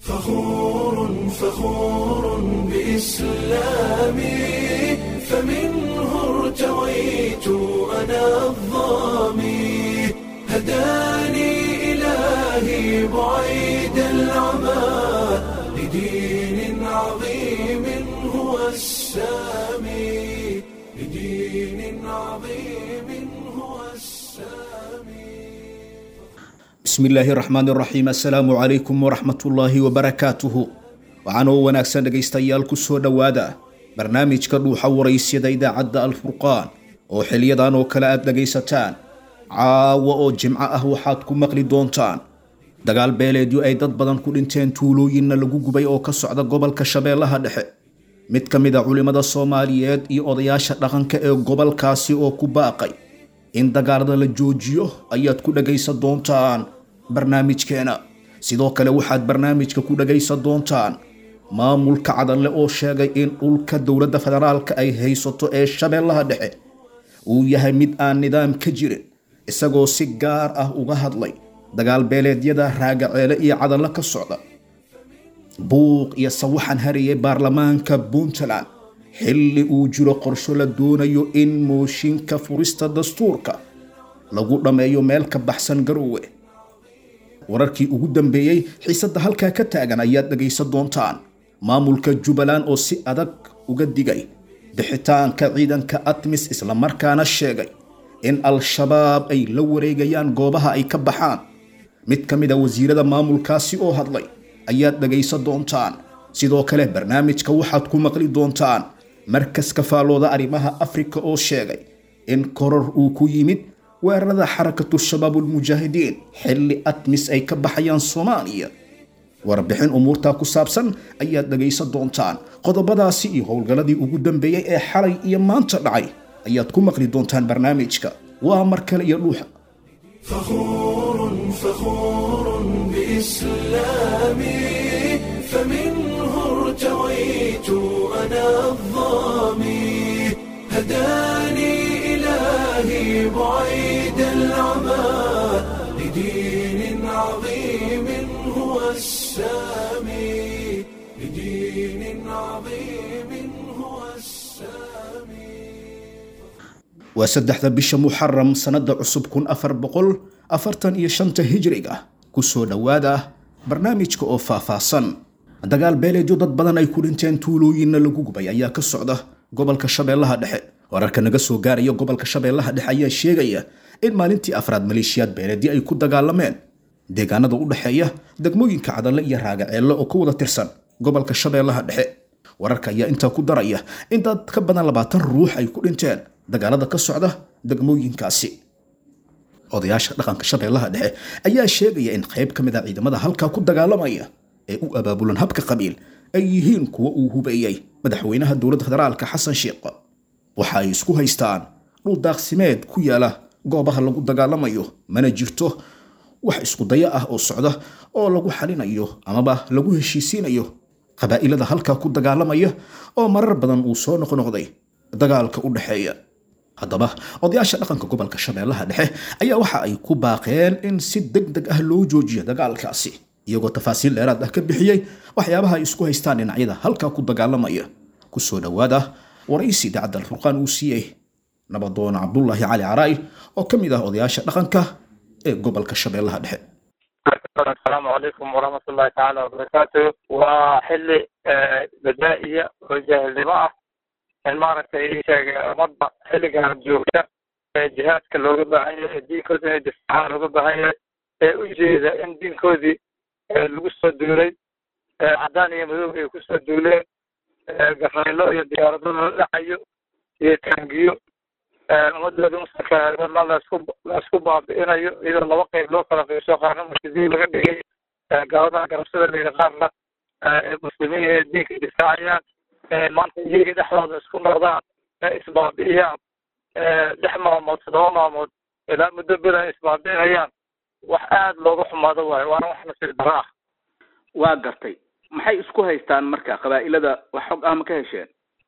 فخور فخور بإسلامي فمنه ارتويت أنا الظامي هداني إلهي بعيد العمى لدين عظيم هو السامي لدين عظيم هو السامي bismi illaahi raxmaan raxiim assalaamu calaykum waraxmatullaahi wabarakaatuhu waxaanoo wanaagsan dhegaystayaal ku soo dhowaada barnaamijka dhuuxa waraysyada idaacadda alfurqaan oo xiliyadan oo kale aad dhegaysataan caawa oo jimco ah waxaad ku maqli doontaan dagaal beeleedyo ay dad badan ku dhinteen tuulooyinna lagu gubay oo ka socda gobolka shabeellaha dhexe mid ka mid a culimmada soomaaliyeed iyo odayaasha dhaqanka ee gobolkaasi oo ku baaqay in dagaalada la joojiyo ayaad ku dhagaysan doontaan barnaamijkeena sidoo kale waxaad barnaamijka ku dhagaysan doontaan maamulka cadanle oo sheegay in dhulka dowladda federaalka ay haysato ee shabeellaha dhexe uu yahay mid aan nidaam ka jirin isagoo si gaar ah uga hadlay dagaal beeleedyada raagaceele iyo cadanle ka socda buuq iyo sawaxan hariyay baarlamaanka puntland xilli uu jiro qorsho la doonayo in mooshinka furista dastuurka lagu dhammeeyo meel ka baxsan garoowe wararkii ugu dambeeyey xiisadda halkaa ka taagan ayaad dhegaysan doontaan maamulka jubbaland oo si adag uga digay bixitaanka ciidanka atmis islamarkaana sheegay in al-shabaab ay la wareegayaan goobaha ay ka baxaan mid ka mid a wasiirada maamulkaasi oo hadlay ayaad dhegaysan doontaan sidoo kale barnaamijka waxaad ku maqli doontaan markaska faalooda arrimaha afrika oo sheegay in koror uu ku yimid weerarada xarakatu shabaabulmujaahidiin xilli atmis ay ka baxayaan soomaaliya warbixin umuurtaa ku saabsan ayaad dhegaysan doontaan qodobadaasi iyo howlgalladii ugu dambeeyey ee xalay iyo maanta dhacay ayaad ku maqli doontaan barnaamijka waa mar kale iyo dhuuxa فخور فخور بإسلامي فمنه ارتويت أنا الظامي هداني إلهي بعيد العمى لدين عظيم هو السامي لدين عظيم هو السامي waa saddexda bisha muxaram sannada cusub kun afar boqol afartan iyo shanta hijriga kusoo dhowaada barnaamijka oo faahfaahsan dagaal beeleedyo dad badan ay ku dhinteen tuulooyinna lagu gubay ayaa ka socda gobolka shabeellaha dhexe wararka naga soo gaaraya gobolka shabeellaha dhexe ayaa sheegaya in maalintii afraad maleeshiyaad beeleedyo ay ku dagaalameen deegaanada u dhexeeya degmooyinka cadalle iyo raagaceelle oo ka wada tirsan gobolka shabeellaha dhexe wararka ayaa intaa ku daraya in dad ka badan labaatan ruux ay ku dhinteen dagaalada ka socda degmooyinkaasi odayaasha dhaqanka shabeellaha dhexe ayaa sheegaya in qayb ka mid a ciidamada halkaa ku dagaalamaya ee u abaabulan habka qabiil ay yihiin kuwa uu hubeeyey madaxweynaha dowladda federaalka xasan sheekh waxa ay isku haystaan dhul daaqsimeed ku yaala goobaha lagu dagaalamayo mana jirto wax isku daya ah oo socda oo lagu xalinayo amaba lagu heshiisiinayo qabaa'ilada halkaa ku dagaalamaya oo marar badan uu soo noqnoqday dagaalka u dhexeeya haddaba odayaasha dhaqanka gobolka shabeellaha dhexe ayaa waxa ay ku baaqeen in si deg deg ah loo joojiyo dagaalkaasi iyagoo tafaasiil dheeraad ah ka bixiyey waxyaabaha ay isku haystaan dhinacyada halkaa ku dagaalamaya kusoo dhowaada waraysi idaacadda alfurqaan uu siiyey nabadoon cabdullaahi cali caraa'il oo ka mid ah odayaasha dhaqanka ee gobolka shabeellaha dhexe asalaamu calaykum waraxmat ullahi tacaala wabarakaatu waa xilli badaa'iya oo jaahilnimo ah in maaragtay ii sheegay ummadda xilligan joogta ee jihaadka looga baahan yahay ee diinkooda inay difaacaan looga baahan yahay ee u jeeda in diinkoodii lagu soo duulay caddaan iyo madoob ay kusoo duuleen gafaylo iyo diyaarado lala dhacayo iyo taangiyo ummadooda muslimka lasku laisku baabi'inayo iyadoo laba qayb loo kala qiibso qaarna murtadiin laga dhigay gaaladaha garabsada layidhi qaarna muslimiin ee diinka difaacayaan maanta iyaga dhexdooda isku noqdaan isbaabi'iyaan lix maalmood toddoba maalmood ilaa muddo bela isbaabi'inayaan wax aad looga xumaado waayo waana wax nasiib daro ah waa gartay maxay isku haystaan marka qabaa'ilada wax xog ah ma ka hesheen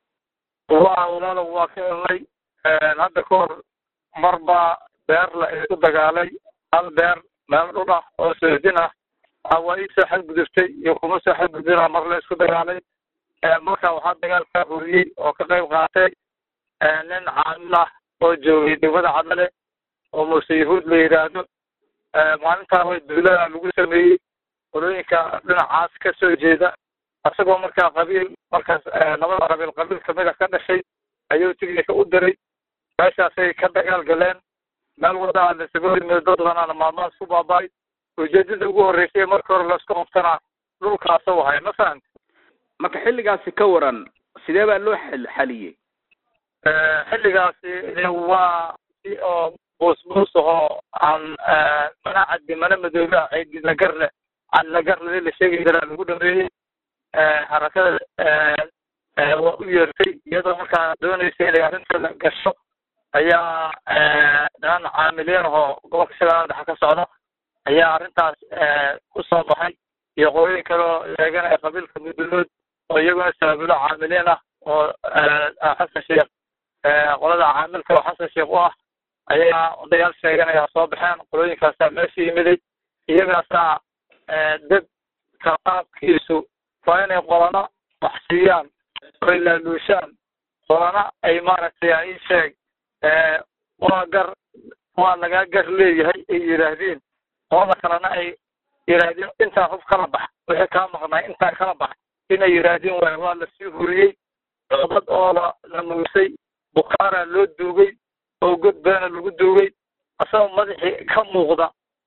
waa walaalo waa ka helnay hadda ka hor mar baa beer la isku dagaalay hal beer meel dhul ah oo soodin ah waa iisoo xadgudubtay iyo kuma soo xadgudbina mar la isku dagaalay marka waxaa dagaalkaa horiyey oo ka qayb qaatay nin caamil ah oo joogay degmada cadale oo muuse yahuud la yidhaahdo maalintaa way duulada lagu sameeyey qolooyinka dhinacaas ka soo jeeda isagoo markaa qabiil markaas labada qabiil qabiil kamida ka dhashay ayuu tignika u diray meeshaasay ka dagaal galeen meel wadaa lasaga yimid dad banaana maalmahaas ku baaba'ay ujeedada ugu horreysay marka hore laisku qabtana dhulkaasa wahay ma fahamti marka xilligaasi ka waran sidee baa loo xal xaliyey xilligaasi waa si oo buusbuus ahoo aan mana caddi mana madoobe ah lagarle lagarle la sheegi karaa lagu dhameeyey harakada waa u yeertay iyadoo markaa doonaysa inay arrinteeda gasho ayaa niman caamiliin ahoo gobolka shabeellaha dhexe ka socda ayaa arrintaas ku soo baxay iyo qolooyin kaleo sheeganaya qabiilka mudulood oo iyaguna sabaabulo caamiliin ah oo xasan sheekh qolada caamilka oo xasan sheekh u ah ayaa odayaal sheeganaya soo baxeen qolooyinkaasaa meesha yimiday iyagaasaa dad ka qaabkiisu waa inay qolana wax siiyaan oy laaluushaan qolana ay maaragtay ai sheeg waa gar waa lagaa gar leeyahay ay yidhaahdeen qolada kalena ay yidhaahdeen intaa hub kala bax wixii kaa maqnay intaa kala bax inay yidhaahdeen waay waa lasii huriyey dad oo la la muusay bukaaraa loo duugay oo god beena lagu duugay asagoo madaxii ka muuqda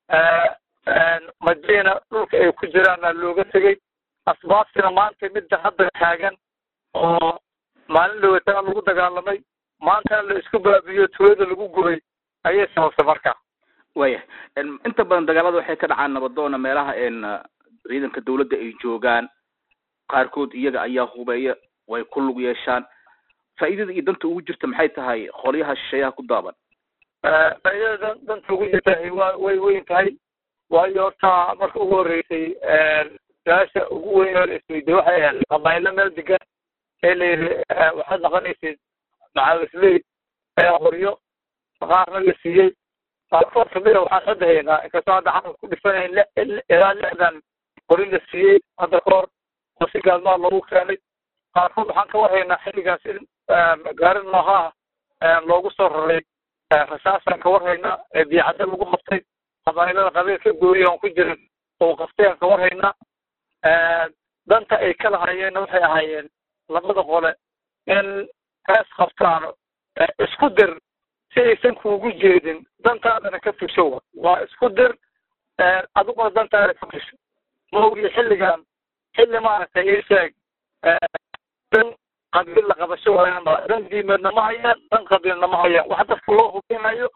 madiina dhulka ay ku jiraana looga tegey asbaabtina maanta midda hadda taagan oo maalin dhawatana lagu dagaalamay maantana la isku baabiyo tuulada lagu gubay ayay sababtay marka waya inta badan dagaalada waxay ka dhacaan nabadoona meelaha ciidanka dawladda ay joogaan qaarkood iyaga ayaa hubeeya way ku lug yeeshaan faa'iidada iyo danta ugu jirta maxay tahay qolyaha shisheeyaha ku daaban faa'iidada danta ugu jirta waa way weyn tahay waayo horta marka ugu horreysay su-aasha ugu weyn oo la isweydiye waxay ahayd qabaaylo meel degan ee la yidhi waxaad noqonaysid macaawisley ee qoryo qaarna la siiyey qaarkood kamida waxaan hadda haynaa inkastoo hadda carab ku dhifanayn ilaa lixdan qori la siiyey hadda ka hor oo si gaalmaa loogu keenay qaarkood waxaan ka warhaynaa xilligaas in gaari noohaa loogu soo raray rasaasaan ka warhaynaa ee biyacadda lagu qabtay qabaayilada qabiilka gooya oon ku jirin oo qabtay aan ka warhaynaa danta ay kala hayeenna waxay ahaayeen labada qole in hees qabtaan isku dir si aysan kuugu jeedin dantaadana ka fusho waa isku dir adiguna dantaada ka fusho maogi xilligan xilli maaragtay ii sheeg dan qabiil la qabasho waayaan dan diimeedna ma hayaan dan qabiilna ma hayaan wax dadka loo hubinayo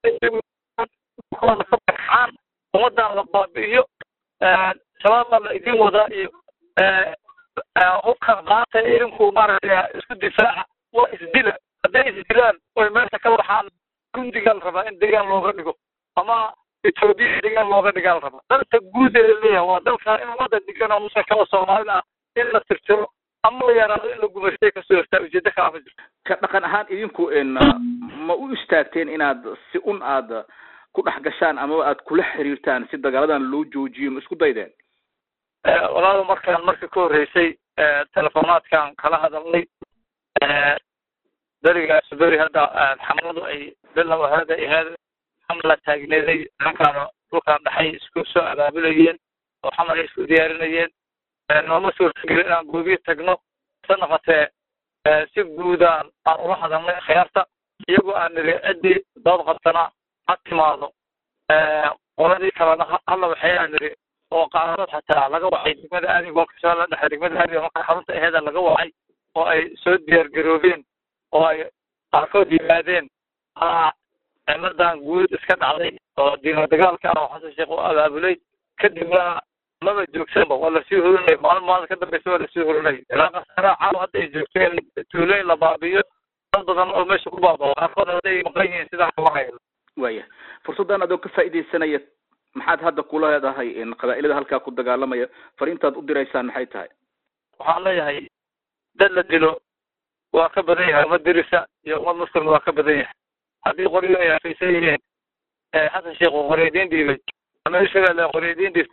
ka baxaan ummadan la baabi'iyo shabaabaa la idin wadaa iyo hubkan qaata idinku maaragtay isku difaaca waa isdila hadday isdilaan oy meesha ka baxaan gundigaa la rabaa in deegaan looga dhigo ama etoobiya deegaan looga dhigaa la rabaa dalka guud ee leeyahay waa dalka in ummadda degan oo musa kala soomaalida ah in la tirtiro ama la yaraado in la gumaystay kasoo hortaa ujeedo kala ma jirto ka dhaqan ahaan idinku ma u istaagteen inaad si un aad ku dhex gashaan amaba aad kula xiriirtaan si dagaaladan loo joojiyo ma isku daydeen walaalo markaan marka ka horreysay telefonaadkan kala hadalnay berigaas beri hadda xamladu ay bilow hada ahayd xamla taagneeday halkaan dhulkaan dhaxay isku soo abaabulayeen oo xamar ay isku diyaarinayeen nooma suurtagelin inaan goobiye tagno se noqotee si guudaan aan ula hadalnay khiyaarta iyagoo aan niri ciddii dood qabtana ha timaado qoladii kalena halla waxay aan niri oo qaarkood xataa laga wacay degmada aadi gobolka shabeelle dhexe degmada aadi marka xarunta aheeda laga wacay oo ay soo diyaar garoobeen oo ay qaarkood yimaadeen cimadan guud iska dhacday oo diino dagaalka ah oo xasan sheekh u abaabulay kadibna maba joogsanba waa lasii horinay maalin maalin ka dambeysa waa lasii horinay ilaa qasara caaw hadda ay joogteen tuulooyin la baabiyo dad badan oo meesha ku baabao qaarkood hadday maqan yihiin sidaan kawarhayo waya fursaddan adoo ka faa'iidaysanaya maxaad hadda kula leedahay qabaa'ilada halkaa ku dagaalamaya fariintaad u diraysaan maxay tahay waxaan leeyahay dad la dilo waa ka badan yahay ummad dirisa iyo ummad muslim waa ka badan yahay haddii qoryo ay afaysan yihiin xasan sheekh uu qoryadiin dhiibay ama shabeelle qoryadiin dhiibtay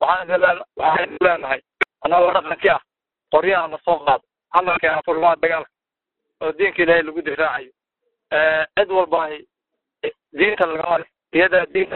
waxaan idin leen- waxaan idin leenahay annagoo dhaqankii ah qoryaha na soo qaado hadalkeena furmaa dagaalka oo diinka ilaahay lagu difaacayo Eh, cid walba ay diinta lagama le iyadaa diinta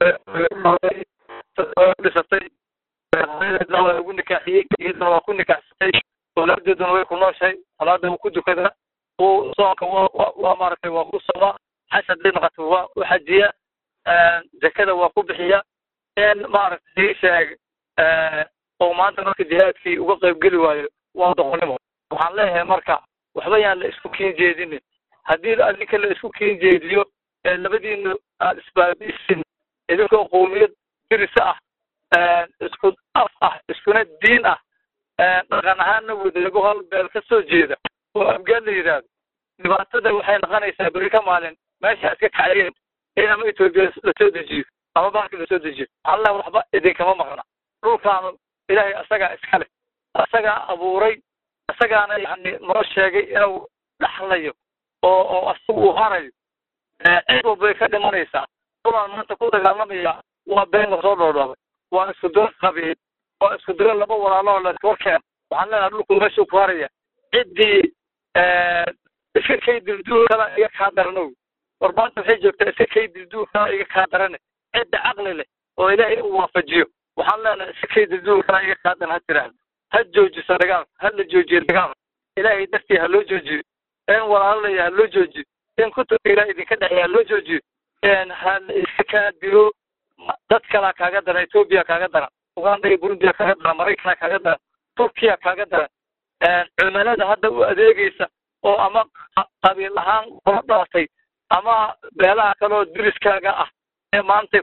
dhisatay hooyadeedna waa ugu nikaaxiyey iyadana waa ku nikaaxsatay awlaadeeduna way ku nooshahay salaada wuu ku dukadaa uu soonka waa waa- waa maaragtay waa ku somaa xaj hadday noqoto waa u xajiya zakada waa ku bixiya in maaragtay sheeg oo maanta marka jihaadkii uga qaybgeli waayo waa doqonnimo waxaan leeyahay marka waxba yaan la isku kiin jeedinin haddii adinka la isku kiin jeediyo ee labadiina aad isbaabisin idinkoo qowmiyad dirisa ah isku af ah iskuna diin ah dhaqan ahaanna wadaego hal beel ka soo jeeda oo afgaan la yidhaahdo dhibaatada waxay noqonaysaa beri ka maalin meesha iska kacayeen in ama etoobiya lasoo dejiyo ama baalka lasoo dejiyo allah waxba idinkama maqna dhulkaanu ilaahay asagaa iska leh asagaa abuuray asagaana yani noo sheegay inuu dhaxlayo oo oo asagu uu harayo cid walbay ka dhimanaysaa dhulaan maanta ku dagaalamaya waa been lasoo dhoodhoobay waa isku diro qabiil waa isku diro laba walaaloo la iswarkeen waxaan leenahay dhulku meeshuu ku haraya ciddii iska kay dilduulkana iga kaa daranow war maanta waxay joogtaa iska kay dilduulkana iga kaa darane cidda caqli leh oo ilaahay uu waafajiyo waxaan leenahay iska kay dilduulkana iga kaa daran ha tiraahdo ha joojiso dagaalka ha la joojiyo dagaalka ilaahay dartii ha loo joojiyo in walaalaya ha loo joojiyo in kutubka ilaah idinka dhexeeya ha loo joojiyo ha la iska kaa dilo dad kalaa kaaga daran etoobiya kaaga daran uganda iyo burundiya kaaga daran maraykana kaaga daran turkiya kaaga daran cumalada hadda u adeegaysa oo ama qabiil ahaan kula dhalatay ama beelaha kaleoo diriskaaga ah ee maanta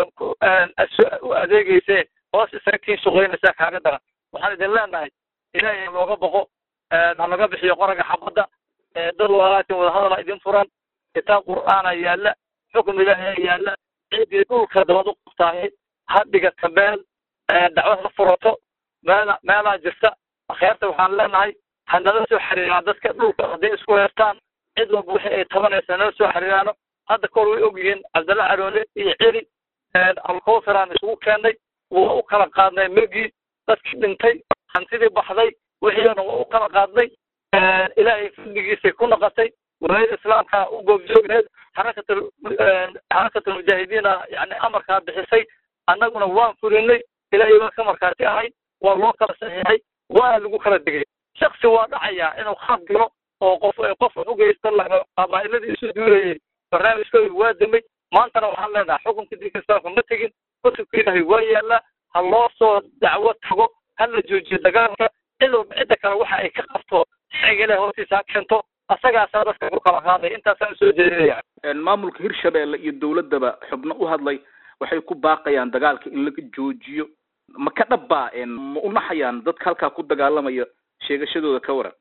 u adeegayse hoos isaga kiin shaqaynaysaa kaaga daran waxaan idin leenahay ilaahay looga boqo ha laga bixiyo qoraga xabadda dad walaalaatin wadahadala idin furan kitaab qur'aana yaalla xukm ilaahay yaalla ciddii dhulka dabad u qabtaahay ha dhigata meel dacwad ha furato meel meelaa jirta akheerta waxaan leenahay ha nala soo xiriiraan dadka dhulka hadday isku heertaan cid walba wixii ay tabanaysa nala soo xiriiraano hadda kahor way ogyihiin cabdalla caroole iyo celi alkowsaraan isugu keennay waa u kala qaadnay megii dadkii dhintay hantidii baxday wixiina waa u kala qaadnay ilaahay fadligiisay ku noqotay walaayada islaamka u goobjoogneed xarakatul xarakatul mujaahidiina yani amarkaa bixisay annaguna waan fulinay ilaahay baa ka markaati ahay waa loo kala saxiixay waana lagu kala degay shaksi waa dhacayaa inuu khaad galo oo qof qof wax u geysta laga qabaa'iladii isu duulayay barnaamijkooda waa damay maantana waxaan leenahay xukunka diinka islaamka ma tegin kutubka ilaahay waa yaallaa ha loo soo dacwo tago ha la joojiyo dagaalka cid walba cidda kale waxa ay ka qabto sharciga ilahay hoostiisa ha keento asagaasaa dadka ku kala qaaday intaasaan usoo jeedinaya maamulka hirshabeelle iyo dowladdaba xubno u hadlay waxay ku baaqayaan dagaalka in laga joojiyo ma ka dhabbaa ma u naxayaan dadka halkaa ku dagaalamaya sheegashadooda ka waran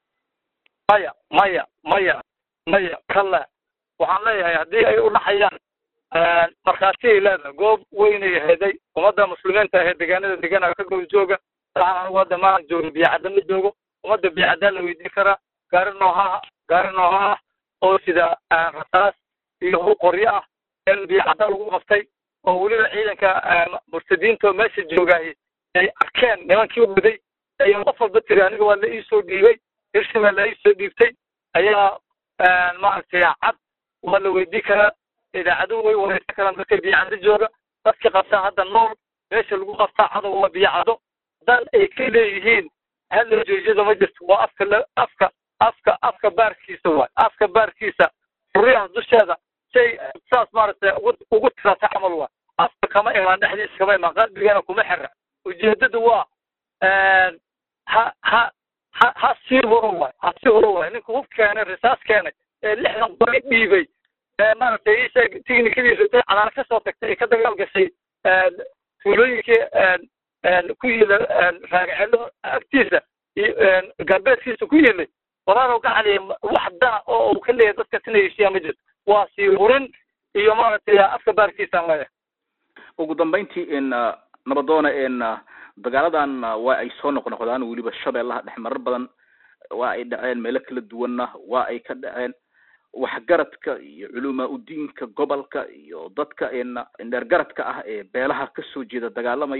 maya maya maya maya kale waxaan leeyahay haddii ay u dhaxayaan markhaatiyay leedahay goob weynay heday ummadda muslimiinta ahee deegaanada deegaanaga ka goob jooga waxaan anigu hadda maahan joogin biyacadda ma joogo ummadda biyacaddaa la weydiin karaa gaari nooha gaari nooha ah oo sida rasaas iyo hul qoryo ah in biyacadda lagu qabtay oo weliba ciidanka murtadiinta oo meesha joogaay ay arkeen nimankii waday ayaa qof walba tiri aniga waa la iisoo dhiibay hirshabelle la iisoo dhiibtay ayaa maaragtay cad waa la weydii karaa idaacadu way wareysan karaan dadka biyacaddo jooga dadka qabtaa hadda nool meesha lagu qabtaa cadow waa biyacado dal ay ka leeyihiin halla joojiyada ma jirto waa afka la afka afka afka baarkiisa waay afka baarkiisa furiyaha dusheeda shay saas maaragtay ugu ugu tirata camal waay afka kama imaan dhexdiisa kama imaan qalbigana kuma xira ujeedada waa ha ha ha ha sii huro waay ha sii huro waay ninka hub keenay risaas keenay ee lixdan qoray dhiibay ee maaragtay isha tiknikadiisa intay cadaana kasoo tagtay ee ka dagaal gashay tuulooyinkii ku yila raagacelo agtiisa galbeedkiisa ku yilay walaalow gacali wax dana oo uu ka leeyahay dadka sina heshiiya ma jirto waa sii hurin iyo maaragtay afka baarkiisaan leeyahay ugu dambayntii n nabadoona n dagaaladan waa ay soo noqnoqdaan weliba shabeellaha dhex marar badan waa ay dhaceen meelo kala duwanna waa ay ka dhaceen waxgaradka iyo culumaa udiinka gobolka iyo dadka n dheergaradka ah ee beelaha kasoo jeeda dagaalamaya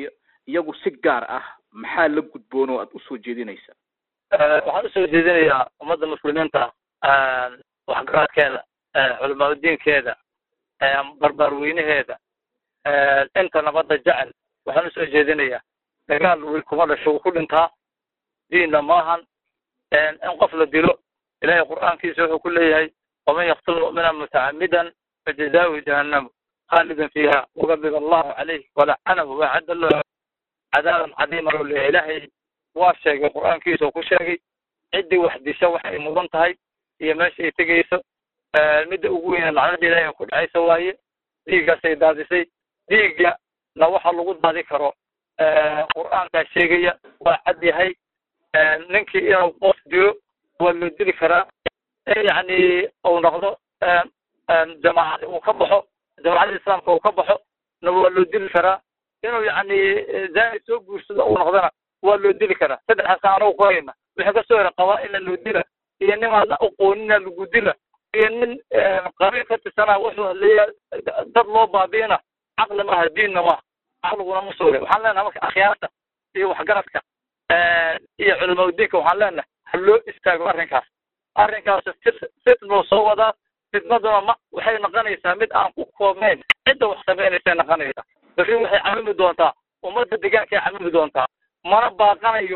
iyagu si gaar ah maxaa la gudboon oo aad usoo jeedinaysa waxaan usoo jeedinayaa ummadda muslimiinta waxgaradkeeda culamaadudiinkeeda barbaarweynaheeda inta nabadda jecel waxaan usoo jeedinayaa dagaal wiil kuma dhasho wuu ku dhintaa diinna maahan in qof la dilo ilahay qur'aankiisa wuxuu ku leeyahay waman yaktul mu'mina mutacamidan fajazaahu jahannamu khaalidan fiiha wagadiba allahu calayh walacanahu waacadda lahu cadaaban cadiima loo leeyahay ilaahay waa sheegay qur'aankiisa oo ku sheegay ciddii wax disha waxay mudan tahay iyo meesha ay tegayso midda ugu weyna lacnada ilaahay ku dhacaysa waaye dhiiggaasay daadisay dhiigga na waxa lagu daadi karo qur'aankaa sheegaya waa cad yahay ninkii inuu qof dilo waa loo dili karaa in yacni uu noqdo jamaacad uu ka baxo jamacadda islaamka uu ka baxo na waa loo dili karaa inuu yacni zaani soo guursado uu noqdona waa loo dili karaa saddexdaas anagu ku hayna wixii kasoo hera qabaa-ila loo dila iyo nimaan la aqoonina lagu dila iyo nin qabiil ka tirsanaa wuxuu hadleeya dad loo baabi'ina caqli maaha diinna maaha caqliguna ma suure waxaan leenahay marka akhyaarta iyo waxgaradka iyo culamaudiinka waxaan leenahay ha loo istaago arrinkaas arrinkaas fitnuu soo wadaa fitnaduna ma waxay noqonaysaa mid aan ku koobnayn cidda wax samaynaysa noqonaysaa bari waxay camimi doontaa ummadda deegaankay camimi doontaa mana baaqanayo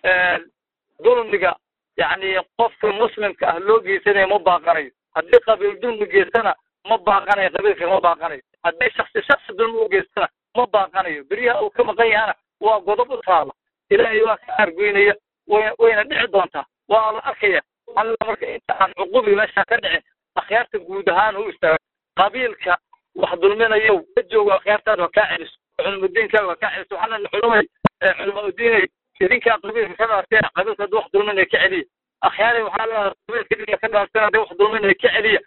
dulmiga yacni qofka muslimka ah loo geysanayo ma baaqanayo haddii qabiil dulmi geystana ma baaqanayo qabiilka ma baaqanayo haddii shaksi shaksi dulmi u geystana ma baaqanayo beryaha uu ka maqan yahana waa godob u taala ilaahay waa ka argoynaya way wayna dhici doontaa waa la arkaya alla marka inta aan cuqubi meesha ka dhicin akhyaarta guud ahaan u istaaga qabiilka wax dulminayo ka joogo akhyaartaada waa kaa celiso culumudiinkaaga waa kaa celiso waxaa lena culumay culumaudiinay idinkaa qabiilka ka dhaarteen qabiilka haddii wax dulminaya ka celiya akhyaaray waxaa leenahay qabiilka idinka ka dhaarteen haddii wax dulminaya ka celiya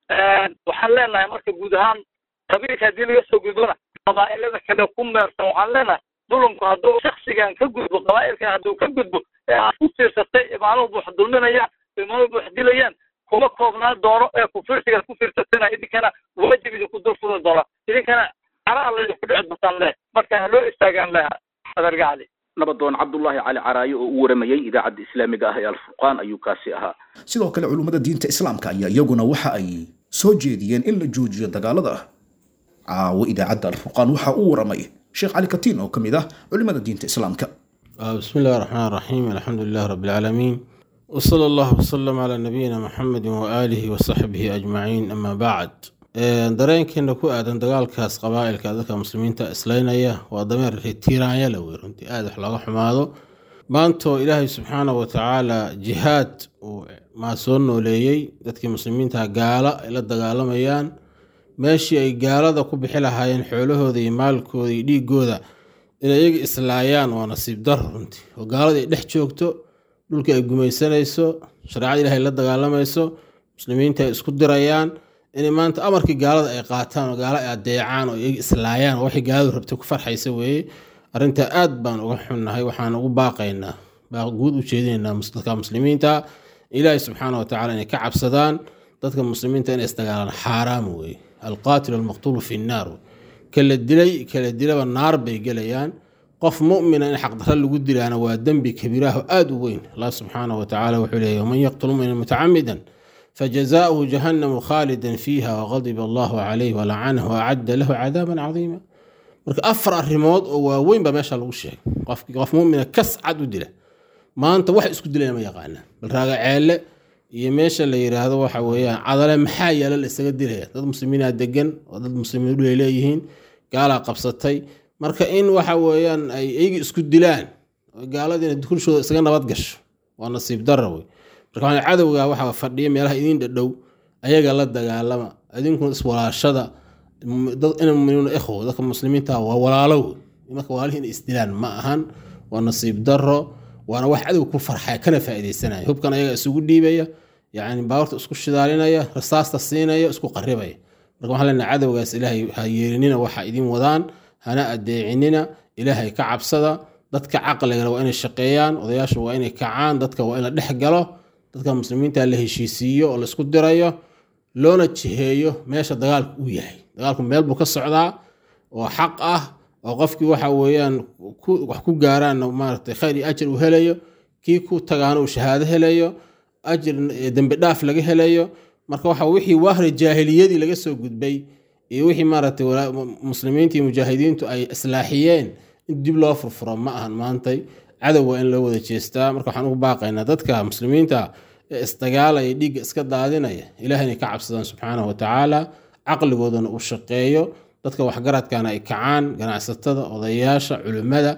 waxaan leenahay marka guud ahaan qabiilka haddii laga soo gudbona qabaa'ilada kale ku meersan waxaan leenahay dulumku hadduu shaksigan ka gudbo qabaa'ilkan hadduu ka gudbo ee aad ku fiirsatay imaamuhu wax dulminayaan imaamuhu wax dilayaan kuma koobnaa doono ee kufirsigaad ku fiirsatayna idinkana waajib idinku dul furi doona idinkana cara alla idinku dhici doontaan leh marka ha loo istaagaan leh adarga cali nabadoon cabdullaahi cali caraayo oo u waramayey idaacadda islaamiga ah ee alfurqaan ayuu kaasi ahaa sidoo kale culummada diinta islaamka ayaa iyaguna waxa ay soo jeediyeen in la joojiyo dagaalada caawo idaacadda alfurqaan waxa uu waramay sheekh cali katiin oo ka mid ah culimmada diinta islaamka بسم الله الرحمن الرحيم الحمد لله رب العالمين وصلى الله وسلم على نبينا محمد وآله وصحبه أجمعين أما بعد dareenkeena ku aadan dagaalkaas qabaa'ilka dadka muslimiinta islaynaya waa dameer tiiraanya la wey runtii aada wax looga xumaado maantoo ilaahay subxaana wa tacaala jihaad uu maa soo nooleeyey dadkii muslimiinta gaala ay la dagaalamayaan meeshii ay gaalada ku bixi lahaayeen xoolahooda iyo maalkooda iyo dhiigooda inay iyaga islaayaan waa nasiib daro runtii oo gaalada ay dhex joogto dhulka ay gumaysanayso shareecada ilahay la dagaalamayso muslimiinta ay isku dirayaan inay maanta amarkii gaalada ay qaataan oo gaalo ay adeecaan oo iyaga islaayaan oo waxay gaaladu rabtay ku farxaysa weeye arrintaa aad baan uga xunnahay waxaan ugu baaqaynaa baaq guud u jeedinaynaa dadka muslimiinta ilaahay subxaana wa tacala inay ka cabsadaan dadka muslimiinta inay isdagaalaan xaaraam weeye alqaatilu almaqtuulu fi nnaar kala dilay kala dilaba naar bay gelayaan qof mumina in xaqdarra lagu dilaana waa dembi kabiiraho aada u weyn allah subxaana wa tacala wuxuu leeyahy waman yaqtul mumina mutacamidan fajazaauhu jahannamu khaalidan fiiha waqadiba allahu calayh walacanahu waacadda lahu cadaaban cadiima marka afar arrimood oo waaweyn baa meesha lagu sheegay qofkii qof mumina kas cad u dila maanta wax isku dilaya ma yaqaanaan bal raaga ceele iyo meesha la yiraahdo waxa weeyaan cadale maxaa yaala la isaga dilaya dad muslimiinaa degan oo dad muslimiin dhulay leeyihiin gaalaa qabsatay marka in waxa weeyaan ay iyaga isku dilaan oo gaaladiina dukulshooda isaga nabad gasho waa nasiib dara wey marka waxaan cadowga waxa fadhiya meelaha idiin dhadhow ayaga la dagaalama idinkuna iswalaashada ina muminuuna ikhwo dadka muslimiinta waa walaalo wey marka walaalihi inay isdilaan ma ahan waa nasiib daro waana wax cadow ku farxaya kana faaidaysanaya hubkan ayaga isugu dhiibaya yani baawarta isku shidaalinaya rasaasta siinaya isku qaribaya marka waxaan leenahay cadowgaas ilaahay ha yeelinina waxa idin wadaan hana adeecinina ilaahay ka cabsada dadka caqligana waa inay shaqeeyaan odayaasha waa inay kacaan dadka waa in la dhex galo dadka muslimiinta la heshiisiiyo oo laisku dirayo loona jiheeyo meesha dagaalku uu yahay dagaalku meel buu ka socdaa oo xaq ah oo qofkii waxa weeyaan ku- wax ku gaaraanna maaragtay khayr iyo ajir uu helayo kii ku tagaana uu shahaado helayo ajir eh, dembi dhaaf laga helayo marka waxa wixii wahri jaahiliyadii laga soo gudbay iyo wixii maaragtay walaa- mu- muslimiinta iyo mujaahidiintu ay islaaxiyeen in dib loo furfuro ma ahan maantay cadow waa in loo wada jeestaa marka waxaan ugu baaqaynaa dadka muslimiinta ee isdagaalaya dhiigga iska daadinaya ilaah inay ka cabsadaan subxaanahu wa tacaala caqligoodana uu shaqeeyo dadka waxgaradkana ay kacaan ganacsatada odayaasha culimmada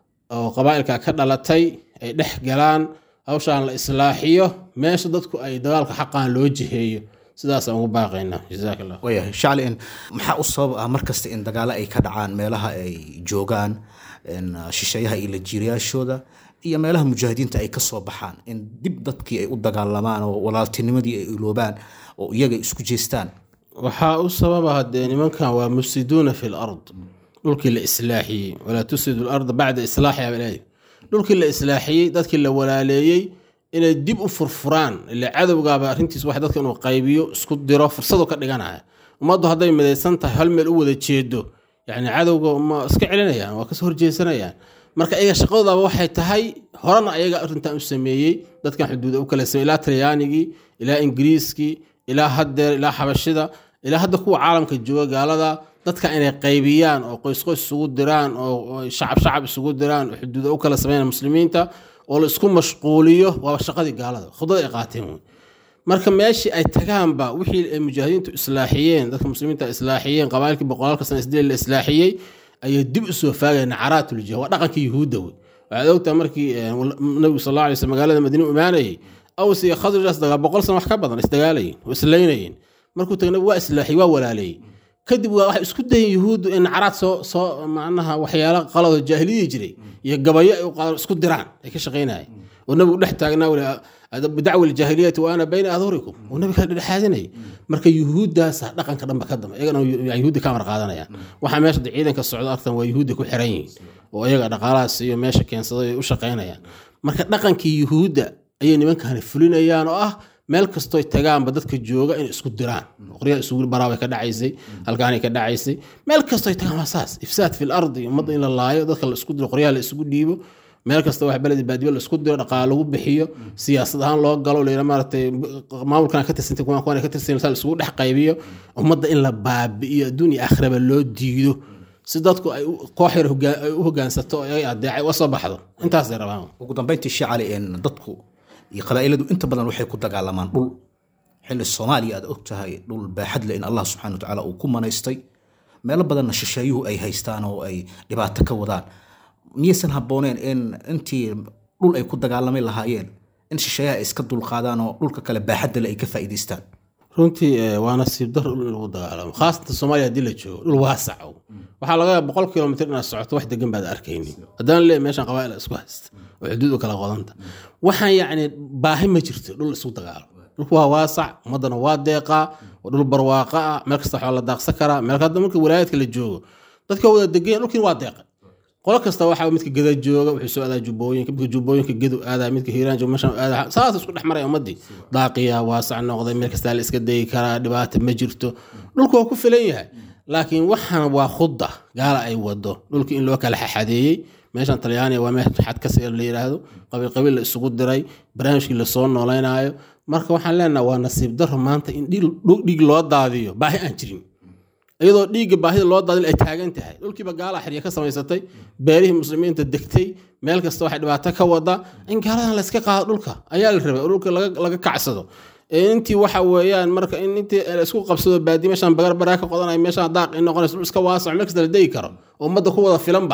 oo qabaa'ilka ka dhalatay ay dhex galaan hawshaan la islaaxiyo meesha dadku ay dagaalka xaqaan loo jiheeyo sidaasaan ugu baaqaynaa jazaak allah waayahay shacli in maxaa u sabab ah mar kasta in dagaalo ay ka dhacaan meelaha ay joogaan in, uh, shisheeyaha iyo lajiirayaashooda iyo meelaha mujaahidiinta ay ka soo baxaan in dib dadkii ay u dagaalamaan oo walaaltinimadii ay iloobaan oo iyaga isku jeestaan waxaa u sababa hadee nimankan waa mufsiduuna fi lard dhulkii la islaaxiyey walaa tufsidu larda bacda islaaxiha baa leeyahay. dhulkii la islaaxiyey dadkii la walaaleeyey inay dib u furfuraan ila cadowgaaba arrintiis wax dadka inuu qaybiyo isku diro fursadu ka dhiganaya ummaddu hadday midaysan tahay hal meel u wada jeedo yani cadowga ma iska celinayaan waa kasoo horjeesanayaan marka iyaga shaqadoodaba waxay tahay horena ayaga arrintan u sameeyey dadkan xuduuda u kala sameeyey ilaa talyaanigii ilaa ingiriiskii ilaa haddeer ilaa xabashida ilaa hadda kuwa caalamka jooga gaalada dadka inay qaybiyaan oo qoys qoys isugu diraan oo oo shacab shacab isugu diraan oo xuduuda u kala sameeyaan muslimiinta oo la isku mashquuliyo waaba shaqadii gaalada khudada ay qaateen wey marka meeshii ay tagaanba wixii ay mujaahidiintu islaaxiyeen dadka muslimiinta ay islaaxiyeen qabaailkii boqolaalka sana isdeel la islaaxiyey ayay dib u soo faagayeen nacaraatuljiha waa dhaqankii yuhuudda wey waxaad ogtahay markii eh, nabigu sal alla alay slam magaalada madiine u imaanayey aws iyo khadrijaas dagaa boqol sana wax ka badan isdagaalayeen oo islaynayeen markuu tagay nabigu waa islaaxiyey waa walaaleeyey kadib waa waxay isku dayeen yuhuuddu in nacaraad soo soo macnaha waxyaalo qalado jaahiliyadii jiray iyo gabayo ay u qaadaan isku diraan ay ka shaqaynayeen oo nabigu dhex taagnaa weli bidacwi aljaahiliyati wa ana bayna adhurikum oo nabiga ka dhexaadinayay marka yuhuuddaasa dhaqanka dhanba ka damba iyagana yuhuudda ka amar qaadanayaan waxaa meesha de ciidanka socdo artan waa yuhuudda ku xiran yihiin oo iyaga dhaqaalahaas iyo meesha keensaday ay u shaqaynayaan marka dhaqankii yuhuudda ayay nimankani fulinayaan oo ah meel kastooy tagaanba dadka jooga inay isku diraan qoryaha isugu baraabay ka dhacaysay halkaanay ka dhacaysay meel kastooy tagaan waa saas ifsaad fi lardi ummadda in la laayo dadka la isku diro qoryaha la isugu dhiibo meel kasta wax beledi baadiyo la isku diro dhaqaale lagu bixiyo siyaasad ahaan loo galo layidha maaragtay maamulkan ka tirsantay kuwan kuwan ka tirsan la isugu dhex qaybiyo ummadda in la baabi'iyo adduun iyo aakhiraba loo diido si dadku ay u- koox yar hogaa- ay u hogaansato oo ay adeecay uga soo baxdo intaasay rabaan ugu dambeyntii shacali in dadku iyo qabaa'iladu inta badan waxay ku dagaalamaan dhul xilli soomaaliya aad og tahay dhul baaxad leh in allah subxana wa tacaala uu ku manaystay meelo badanna shisheeyuhu ay haystaan oo ay dhibaato ka wadaan miyaysan habbooneen in intii dhul ay ku dagaalami lahaayeen in shisheeyaha ay iska dulqaadaan oo dhulka kale baaxadda leh ay ka faa'iidaystaan runtii eh, waa nasiib daro dhul in lagu dagaalamo khaasatan soomaaliya haddii la joogo dhul waasac o waxaa laga yaaba boqol kilomitr inaad socoto wax degan baad arkayni haddana leeyahay meeshan qabaa'il isku haysta oo xuduud u kala qodanta waxaan yacni baahi ma jirto dhul isu dagaalo dhulku waa waasac ummaddana waa deeqaa waa dhul barwaaqa ah meel kasta waxaa la daaqsan karaa meel hadda marka walaayaadka la joogo dadka wada degan dhulkiin waa deeqa qolo kasta waxaa midka geda jooga wuxuu soo aadaa jubbooyinka midka jubbooyinka gedu aadaa midka hiiraan jooga meeshan aadaa saas isku dhex maraya ummadii daaqiya waasac noqday meel kastaa la iska dayi karaa dhibaata ma jirto dhulku waa ku filan yahay laakiin waxaan waa khudda gaala ay wado dhulkii in loo kala xaxadeeyey meeshan talyaaniga waa meel xad kasi la yidhaahdo qabiil qabiil la isugu diray barnaamijkii lasoo nooleynaayo marka waxaan leenaha waa nasiib daro maanta in dhiig dhiig loo daadiyo baahi aan jirin iyadoo dhiigga baahida loo daadin ay taagan tahay dhulkiiba gaalaa xirya ka samaysatay beerihii muslimiinta degtay meel kasta waxay dhibaato ka wada in gaaladan layska qaado dhulka ayaa la rabay oo dhulka laga laga kacsado Ee intii waxa weeyaan marka in intii la isku qabsado baadi meeshaan bagar baraa ka qodanaya meeshaan daaq in noqonayso dhul iska waasac meel kasta la degi karo oo ummadda ku wada filanba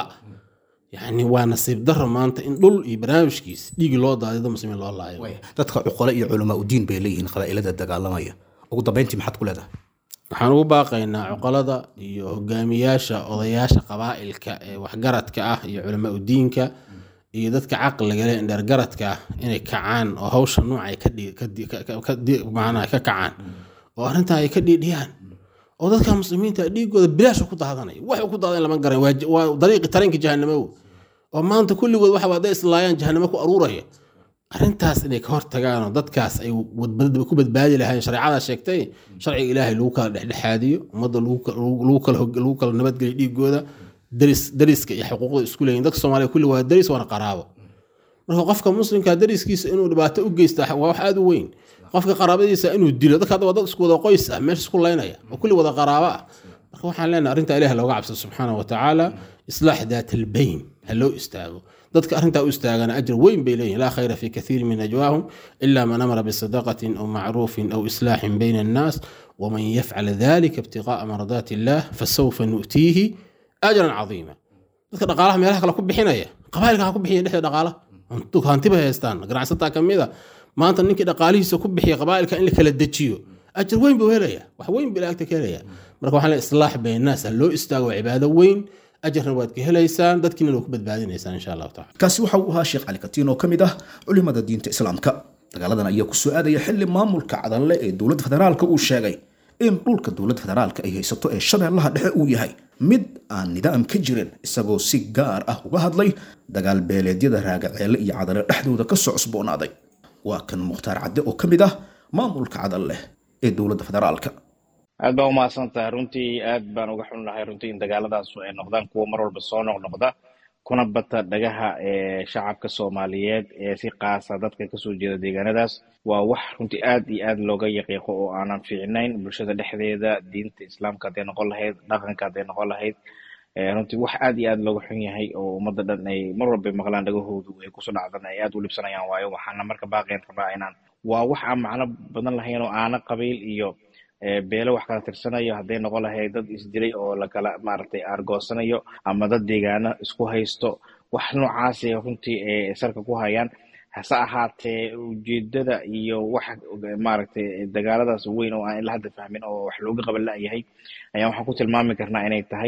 yani waa nasiib daro maanta in dhul iyo barnaamijkiis dhiigi loo daadiyo dad muslimiin loo laayo dadka cuqole iyo culamaa udiin bay leeyihiin qabaa'ilada dagaalamaya ugu dambeyntii maxaad ku leedahay waxaan ugu baaqaynaa cuqalada iyo hogaamiyaasha odayaasha qabaa'ilka ee waxgaradka ah iyo culamaa udiinka iyo dadka caqliga leh indheergaradka ah inay kacaan oo hawsha nooca ay ka dhii- ka dhii- ka- ka dhii- macnaha ka kacaan oo arrintan ay ka dhiidhiyaan oo dadka muslimiinta dhiigooda bilaash ku daadanaya wax uu ku daadan lama garan waa j- waa dariiqi tareenka jahanamo oo maanta kulligood waxa waa hadday islaayaan jahanamo ku aruuraya arrintaas inay ka hortagaan oo dadkaas ay wadbad- ku badbaadi lahayn shareecada sheegtay sharciga ilaahay lagu kala dhexdhexaadiyo ummadda lagu ka- lagu- lagu kala hog- lagu kala nabadgeliyo dhiigooda daris dariska iyo xuquuqda isku leeyihin dadka soomaaliya kulli waa daris waana qaraabo marka qofka muslimka dariskiisa inuu dhibaato u geysta waa wax aad u weyn qofka qaraabadiisa inuu dilo dadka hadda waa dad isku wada qoys ah meesha isku laynaya oo kulli wada qaraabo ah marka waxaan leenahay arrinta ilaah looga cabsado subxaana wa tacaala islaax daat albayn ha loo istaago dadka arrintaa u istaagana ajir weyn bay leeyihin laa khayra fi kathiiri min najwaahum ila man amara bisadaqatin aw macruufin aw islaaxin bayna annaas waman yafcal dalika ibtiqaa'a mardaati illah fasawfa nu'tiihi ajran cadiima dadka dhaqaalaha meelaha kale ku bixinaya qabailka ha ku bixiya dhexda dhaqaalaha hantiba haystaan ganacsataa ka mid a maanta ninkii dhaqaalihiisa ku bixiya qabailka in la kala dejiyo ajir weyn buu helaya wax weyn buu ilaagta ka helaya marka waxaan leeyahay islaax bayna annaas ha loo istaago waa cibaado weyn ajarna waad ka helaysaan dadkiina waa ku badbaadinaysaan insha allahu tacala kaasi waxa uu ahaa sheekh cali katiin oo ka mid ah culimada diinta islaamka dagaaladan ayaa ku soo aadaya xili maamulka cadanle ee dowladda federaalka uu sheegay in dhulka dowladda federaalka ay haysato ee shabeellaha dhexe uu yahay mid aan nidaam ka jirin isagoo si gaar ah uga hadlay dagaal beeleedyada raagaceele iyo cadale dhexdooda ka soo cusboonaaday waa kan mukhtaar cadde oo ka mid ah maamulka cadanleh ee dowladda federaalka aad baa umahadsan tahay runtii aad baan uga xunnahay runtii in dagaaladaasu ay noqdaan kuwa mar walba soo noqnoqda kuna bata dhagaha ee shacabka soomaaliyeed ee si qaasa dadka kasoo jeeda deegaanadaas waa wax runtii aad iyo aad looga yaqiiqo oo aanan fiicnayn bulshada dhexdeeda diinta islaamka hadday noqon lahayd dhaqanka hadday noqon lahayd runtii wax aad iyo aad looga xun yahay oo ummadda dhan ay mar walba maqlaan dhagahoodu ay kusoo dhacdan ay aad u libsanayaan waayo waxaana marka baaqeen rabaa inaan waa wax aan macno badan lahayn oo aana qabiil iyo beelo wax kala tirsanayo hadday noqon lahayd dad isdilay oo lakala maaragtay aargoosanayo ama dad deegaano isku haysto wax noocaasay runtii salka ku hayaan hase ahaatee ujeedada iyo waxa maaragtay dagaaladaas weyn oo aan ila hadda fahmin oo wax looga qaban la'yahay ayaan waxaan ku tilmaami karnaa inay tahay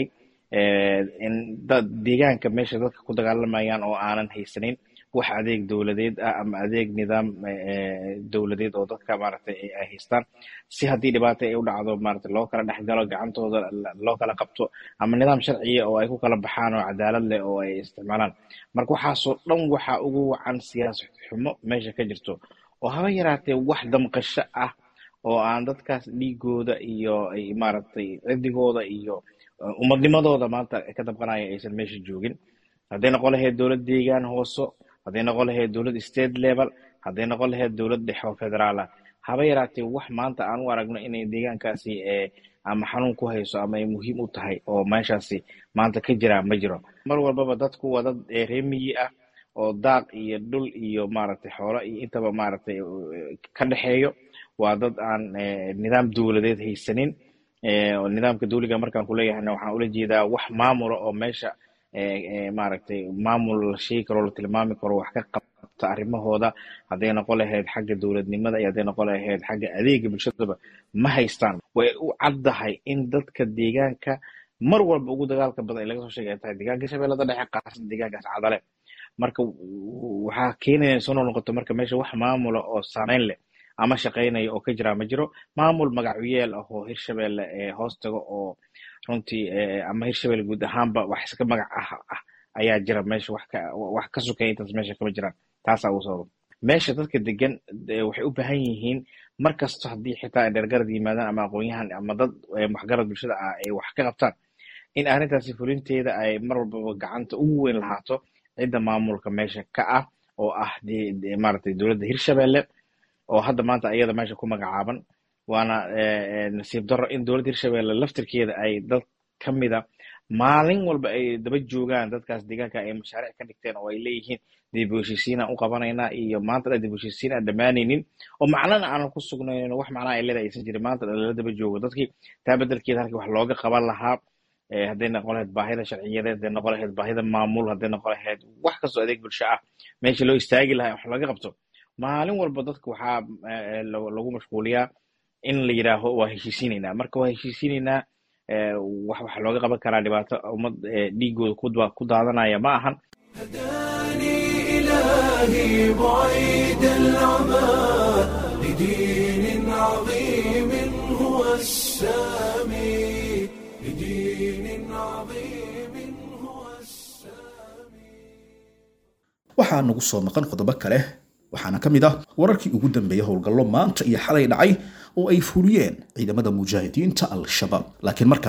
in dad deegaanka meesha dadka ku dagaalamayaan oo aanan haysanin wax adeeg dowladeed ah ama adeeg nidaam dowladeed oo dadka maaragtay ay haystaan si haddii dhibaata ay u dhacdo maaragtay loo kala dhex galo gacantooda loo kala qabto ama nidaam sharciya oo ay ku kala baxaan oo cadaalad leh oo ay isticmaalaan marka waxaasoo dhan waxaa ugu wacan siyaasad xumo meesha ka jirto oo haba yaraatee wax damqasho ah oo aan dadkaas dhiigooda iyo maaragtay cidigooda iyo ummadnimadooda maanta ka damqanaya aysan meesha joogin hadday noqon lahayd dowlad deegaan hooso hadday noqon lahayd dowlad state level hadday noqon lahayd dowlad dhexe oo federaal ah haba yaraatee wax maanta aan u aragno inay deegaankaasi ama xanuun ku hayso ama ay muhiim u tahay oo meeshaasi maanta ka jiraa ma jiro mar walbaba dadku waa dad reemiyi ah oo daaq iyo dhul iyo maaragtay xoolo iyo intaba maaragtay ka dhexeeyo waa dad aan nidaam dowladeed haysanin nidaamka dawliga markaan kuleeyahayna waxaan ula jeedaa wax maamula oo meesha maaragtay maamul la sheegi karo la tilmaami karo wax ka qabta arrimahooda hadday noqon lahayd xagga dowladnimada iyo hadday noqon lahayd xagga adeega bulshadaba ma haystaan way u caddahay in dadka deegaanka mar walba ugu dagaalka badan ee laga soo sheegay ay tahay deegaanka shabeellada dhexe qaarsan deegaankaas cadale marka waxaa keenaya in soo noqnoqoto marka meesha wax maamula oo saameyn leh ama shaqaynaya oo ka jira ma jiro maamul magacuyeel ah oo hirshabelle hoos tago oo runtii ama hirshabelle guud ahaanba wax iska magac ah ah ayaa jira meesha wax ka wax ka sukaya intaas meesha kama jiraan taasaa ugu sababa meesha dadka degan waxay u baahan yihiin mar kasto haddii xitaa ay dhergarad yimaadaan ama aqoon-yahan ama dad waxgarad bulshada ah ay wax ka qabtaan in arrintaasi fulinteeda ay mar walbaba gacanta ugu weyn lahaato cidda maamulka meesha ka ah oo ah maaragtay dowladda hirshabelle oo hadda maanta iyada meesha ku magacaaban waana nasiib darro in dowladda hirshabelle laftirkeeda ay dad ka mida maalin walba ay daba joogaan dadkaas deegaanka ay mashaariic ka dhigteen oo ay leeyihiin dib u heshiisiinaan u qabanaynaa iyo maanta dhan dib u heshiisiin aan dhammaanaynin oo macnana aanan ku sugnaynin wax macnaha ay leedahay aysan jirin maanta dhan lala daba joogo dadkii taa beddelkeeda halkii wax looga qaban lahaa hadday noqon lahayd baahida sharciyadeed hadday noqon lahayd baahida maamul hadday noqon lahayd wax kastoo adeeg bulsho ah meesha loo istaagi lahaa wax laga qabto maalin walba dadka waxaa lagu mashquuliyaa in la yidhaaho waa heshiisiinaynaa marka waa heshiisiinaynaa wax waxa looga qaban karaa dhibaato ummad dhiigooda ku daadanaya ma ahan هداني إلهي بعيد العمى لدين عظيم هو السامي لدين عظيم هو السامي waxaa nagu soo maqan qodobo kale waxaana ka mid ah wararkii ugu dambeeyay howlgallo maanta iyo xalay dhacay oo ay fuliyeen ciidamada mujaahidiinta al-shabaab laakiin markan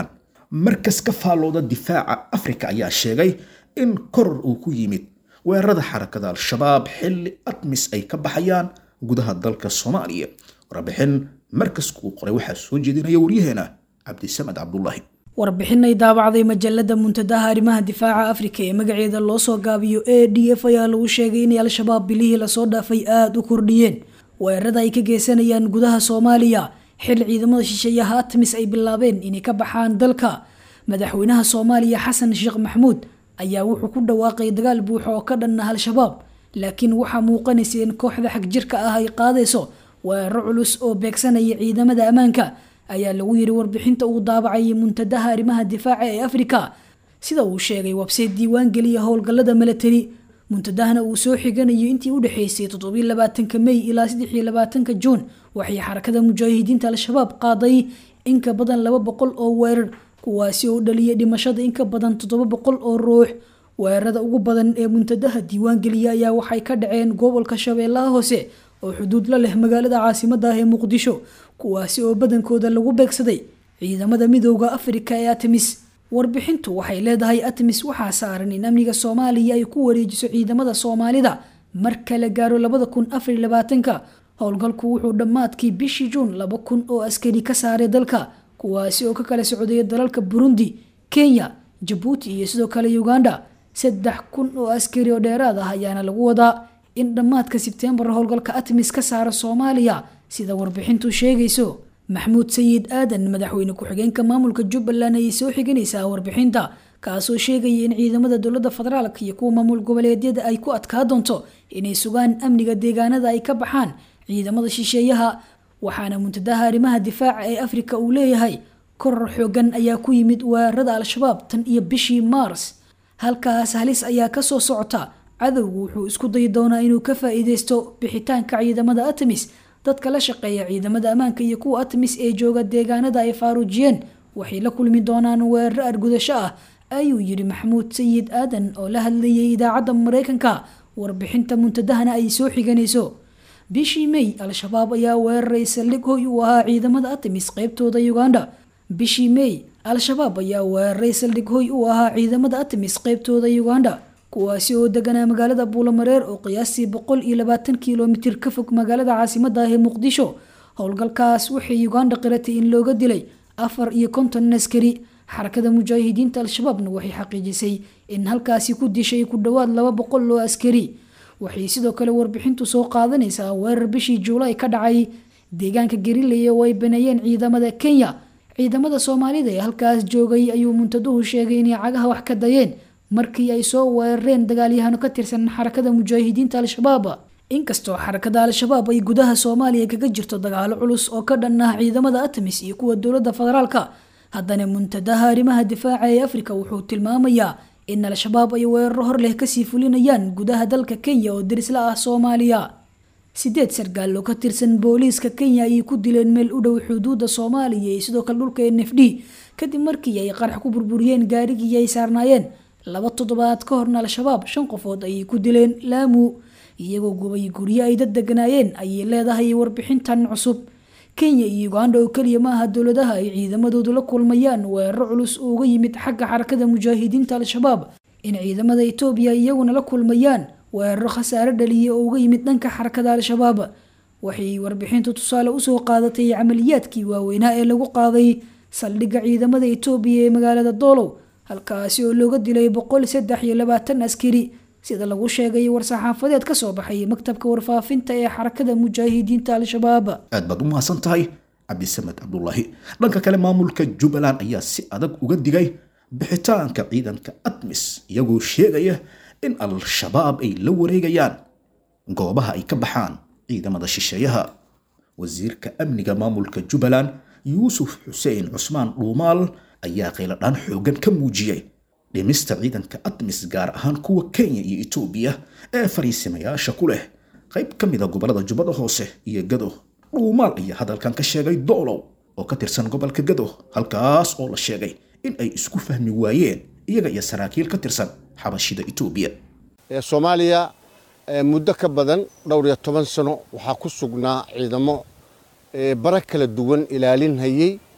markas ka faallooda difaaca afrika ayaa sheegay in koror uu ku yimid weerarada xarakada al-shabaab xilli admis ay ka baxayaan gudaha dalka soomaaliya warbixin markaska uu qoray waxaa soo jeedinaya waryaheena cabdisamed cabdulaahi warbixin ay daabacday majalada muntadaha arrimaha difaaca afrika ee magaceeda loo soo gaabiyo a d f ayaa lagu sheegay inay al-shabaab bilihii lasoo dhaafay aada u kordhiyeen weerarada ay ka geysanayaan gudaha soomaaliya xil ciidamada shisheeyaha atmis ay bilaabeen inay ka baxaan dalka madaxweynaha soomaaliya xasan sheekh maxmuud ayaa wuxuu ku dhawaaqay dagaal buuxo oo ka dhan ah al-shabaab laakiin waxaa muuqanaysa in kooxda xagjirka ah ay qaadayso weeraro culus oo beegsanaya ciidamada ammaanka ayaa lagu yiri warbixinta uu daabacay muntadaha arrimaha difaaca ee afrika sida uu sheegay wabseed diiwaan geliya howlgallada milatari muntadahana uu soo xiganayo intii u dhexeysay toddobylabaatanka mey ilaa saddexiyolabaatanka juun waxay xarakada mujaahidiinta al-shabaab qaaday in ka badan laba boqol oo weerar kuwaasi oo dhaliyay dhimashada in ka badan toddoba boqol oo ruux weerarada ugu badan ee muntadaha diiwaan geliya ayaa waxay ka dhaceen gobolka shabeellaha hoose oo xuduud la leh magaalada caasimada ah ee muqdisho kuwaasi oo badankooda lagu beegsaday ciidamada midooda afrika ee atmis warbixintu waxay leedahay atmis waxaa saaran in amniga soomaaliya ay ku wareejiso ciidamada soomaalida marka la gaaro labada kun afariy labaatanka howlgalku wuxuu dhammaadkii bishii juun laba kun oo askari ka saaray dalka kuwaasi oo ka kala socdaya dalalka burundi kenya jabuuti iyo sidoo kale uganda saddex kun oo askari oo dheeraad ah ayaana lagu wadaa in dhammaadka sebtembar howlgalka atmis ka saara soomaaliya sida warbixintu sheegayso maxmuud sayid aadan madaxweyne ku-xigeenka maamulka jubbaland ayay soo xiganaysaa warbixinta kaasoo sheegaya in ciidamada dowlada federaalk iyo kuwa maamul goboleedyada ay ku adkaa doonto inay sugaan amniga deegaanada ay ka baxaan ciidamada shisheeyaha waxaana muntadaha arrimaha difaaca ee afrika uu leeyahay koror xoogan ayaa ku yimid weerarada al-shabaab tan iyo bishii maars halkaas halis ayaa kasoo socota cadowgu wuxuu isku dayi doonaa inuu ka faa-iideysto bixitaanka ciidamada atmis dadka la shaqeeya ciidamada ammaanka iyo kuwa atmis ee jooga deegaanada ay faaruujiyeen waxay la kulmi doonaan weeraro argudasho ah ayuu yidhi maxamuud sayid aadan oo la hadlayay idaacadda mareykanka warbixinta muntadahana ay soo xiganayso bishii mey al-shabaab ayaa weeraray saldhig hoy uu ahaa ciidamada atmis qeybtooda uganda bishii mey al-shabaab ayaa weeraray saldhig hoy uu ahaa ciidamada atmis qeybtooda uganda kuwaasi oo deganaa magaalada buulamareer oo qiyaastii boqol iyo labaatan kilomitir ka fog magaalada caasimada ah ee muqdisho howlgalkaas waxay uganda qiratay in looga dilay afar iyo konton askari xarakada mujaahidiinta al-shabaabna waxay xaqiijisay in halkaasi ku dishay ku dhowaad laba boqol oo askari waxay sidoo kale warbixintu soo qaadanaysaa weerar bishii juulaay ka dhacay deegaanka garilaya oo ay baneeyeen ciidamada kenya ciidamada soomaalida ee halkaas joogay ayuu muntaduhu sheegay inay cagaha wax ka dayeen markii ay soo weerareen dagaalyahano ka tirsan xarakada mujaahidiinta al-shabaab inkastoo xarakada al-shabaab ay gudaha soomaaliya kaga jirto dagaalo culus oo ka dhan ah ciidamada atmis iyo kuwa dowlada federaalka haddana muntadaha arrimaha difaaca ee afrika wuxuu tilmaamayaa in al-shabaab ay weeraro hor leh kasii fulinayaan gudaha dalka kenya oo darisla ah soomaaliya sideed sargaal oo ka tirsan booliiska kenya ayay ku dileen meel u dhow xuduuda soomaaliya iyo sidoo kale dhulka n f d kadib markii ay qarax ku burburiyeen gaarigii ay saarnaayeen laba toddobaad ka horna al-shabaab shan qofood ayay ku dileen laamu iyagoo gubay guryo ay dad deganaayeen ayay leedahay warbixintan cusub kenya iyo uganda oo keliya ma aha dowladaha ay ciidamadoodu la kulmayaan weeraro culus oo uga yimid xagga xarakada mujaahidiinta al-shabaab in ciidamada etoobiya iyaguna la kulmayaan weeraro khasaare dhaliya oo uga yimid dhanka xarakada al-shabaab waxay warbixintu tusaale usoo qaadatay camaliyaadkii waaweynaa ee lagu qaaday saldhigga ciidamada etoobiya ee magaalada doolow halkaasi oo looga dilay boqol saddex iyo labaatan askari sida lagu sheegay war-saxaafadeed ka soo baxay maktabka warfaafinta ee xarakada mujaahidiinta al-shabaab aad baad u mahadsan tahay cabdisamed cabdulaahi dhanka kale maamulka jubbaland ayaa si adag uga digay bixitaanka ciidanka admis iyagoo sheegaya in al-shabaab ay la wareegayaan goobaha ay ka baxaan ciidamada shisheeyaha wasiirka amniga maamulka jubbaland yuusuf xuseen cusmaan dhuumaal ayaa qayladhaan xoogan ka muujiyey dhimista ciidanka admis gaar ahaan kuwa kenya iyo etoobiya ee fariisimayaasha ku leh qayb ka mid a gobolada jubbada hoose iyo gado dhuumaal ayaa hadalkan ka sheegay doolow oo ka tirsan gobolka gado halkaas oo la sheegay in ay isku fahmi waayeen iyaga iyo saraakiil ka tirsan xabashida etoobiya soomaaliya muddo ka badan dhowr iyo toban sano waxaa ku sugnaa ciidamo bara kala duwan ilaalinhayey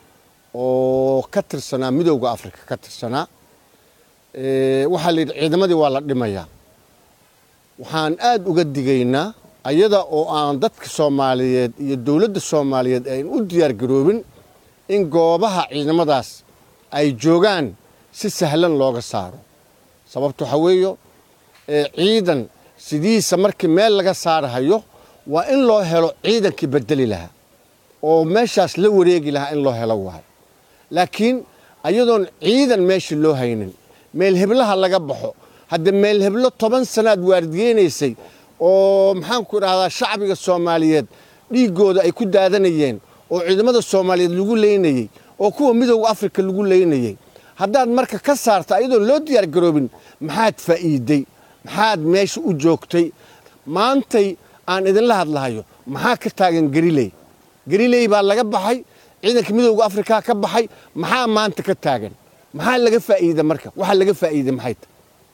oo ka tirsanaa midowda afrika ka tirsanaa waxaa la yidhi ciidamadii waa la dhimayaa waxaan aad uga digaynaa ayada oo aan dadka soomaaliyeed iyo dowladda soomaaliyeed ayn u diyaargaroobin in goobaha ciidamadaas ay joogaan si sahlan looga saaro sababta waxaa weeyo ciidan sidiisa markii meel laga saarahayo waa in loo helo ciidankii bedeli lahaa oo meeshaas la wareegi lahaa in loo helo waayo laakiin ayadoon ciidan meesha loo haynin meel heblaha laga baxo hadda meel heblo toban sanaad waardiyeynaysay oo maxaanku idhahdaa shacbiga soomaaliyeed dhiiggooda ay ku daadanayeen oo ciidamada soomaaliyeed lagu leynayey oo kuwa midowda afrika lagu leynayey haddaad marka ka saarta ayadoon loo diyaargaroobin maxaad faa'iiday maxaad meesha u joogtay maantay aan idinla hadlahayo maxaa ka taagan gariley gariley baa laga baxay ciidanka midowda afrika ka baxay maxaa maanta ka taagan maxaa laga faa'iida marka waxaa laga faa'iiday maxay tahay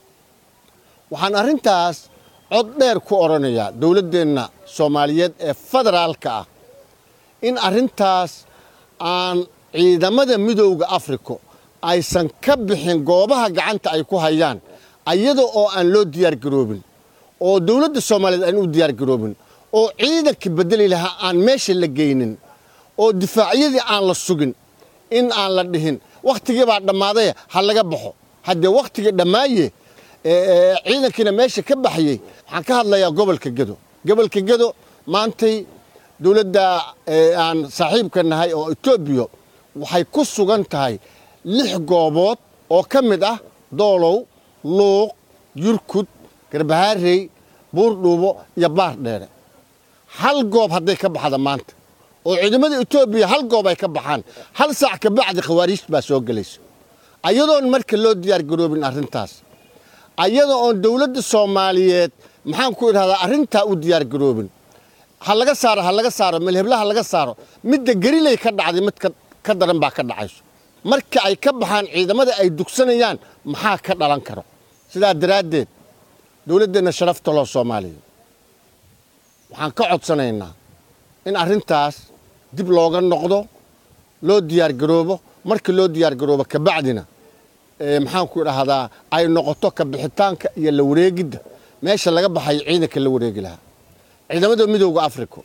waxaan arrintaas cod dheer ku odhanayaa dowladdeenna soomaaliyeed ee federaalka ah in arrintaas aan ciidamada midowda afrika aysan ka bixin goobaha gacanta ay ku hayaan ayada oo aan loo diyaargaroobin oo dowladda soomaaliyeed aan u diyaargaroobin oo ciidanka bedeli lahaa aan meesha la geynin oo difaacyadii aan la sugin in aan la dhihin wakhtigii baa dhammaaday ha laga baxo haddee wakhtigii dhammaaye ciidankiina meesha ka baxayey waxaan ka hadlayaa gobolka gedo gobolka gedo maantay dowladda aan saaxiibka nahay oo etoobiya waxay ku sugan tahay lix goobood oo ka mid ah doolow luuq yurkud garbahaarey buurdhuubo iyo baar dheere hal goob hadday ka baxda maanta oo ciidamada etoobiya hal goob ay ka baxaan hal saac ka bacdi khawaariijt baa soo gelaysa ayadoon marka loo diyaargaroobin arrintaas ayada oon dowladda soomaaliyeed maxaan ku idhahdaa arrintaa u diyaargaroobin ha laga saaro ha laga saaro melheblaha laga saaro midda geriley ka dhacday mid ka daran baa ka dhacayso marka ay ka baxaan ciidamada ay dugsanayaan maxaa ka dhalan karo sidaa daraaddeed dowladdeenna sharafta loo soomaaliya waxaan ka codsanaynaa in arrintaas dib looga noqdo loo diyaargaroobo marka loo diyaargaroobo kabacdina maxaanku idhaahdaa ay noqoto ka bixitaanka iyo la wareegidda meesha laga baxayo ciidanka la wareegi lahaa ciidamada midowda africa